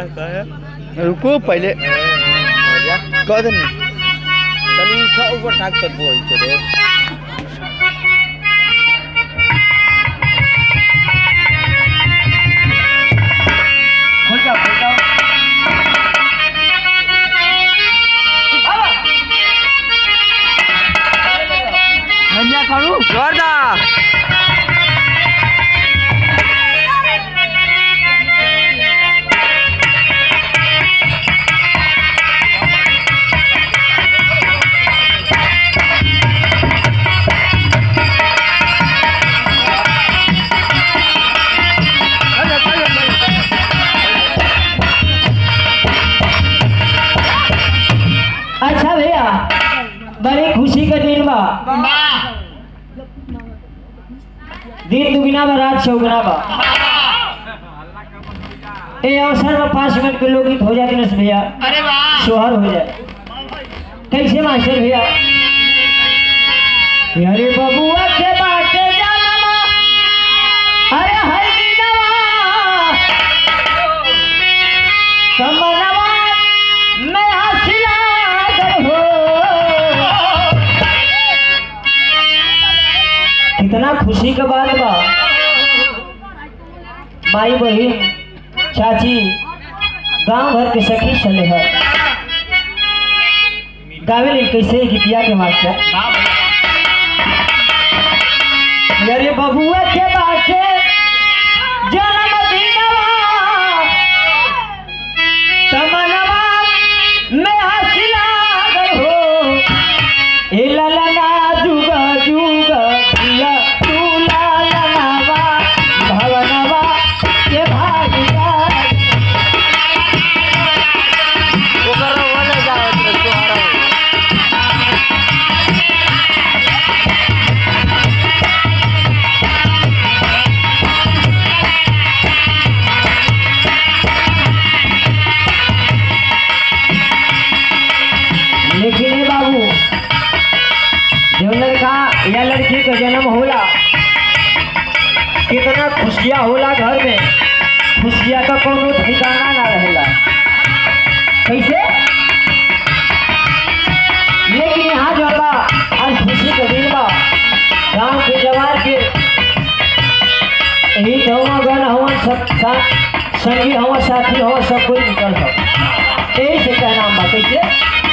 कहे रुको पहले कह दे तनी सा ऊपर ठाक कर बोल चले खोल जाओ खोल जाओ धनिया करू जोरदार अच्छा भैया बड़ी खुशी का दिन बा दिन दुगुना बा रात चौगुना बा ए अवसर में पाँच मिनट के लोग हो जाते ना भैया अरे वाह सोहर हो जाए कैसे मास्टर भैया अरे बबुआ के बाटे जनमा अरे हर दिनवा कमनवा मैं हंसला कर हो कितना खुशी का बात बा माई बहन चाची गांव भर के सखी चले है गावे ले कैसे गीतिया के मास्टर अरे बबुआ के बाटे जन्म दिनवा तमनवा में हंसी लागल हो ए ललना जुग जुग जिया तू लालनावा भवनवा के भागिया ओकर वाला जावत रे तोहरा लेकिन ए बाबू जो लड़का या लड़की का जन्म होला कितना खुशियाँ होला घर में खुशियाँ का कोनो ठिकाना ना रहेला कैसे लेकिन यहाँ जो बा आज खुशी का दिन बा गांव के जवान के यही धवा गन हवन सब साथ संगी हवा साथी हवा सब कोई निकल हो यही से कहना बा कैसे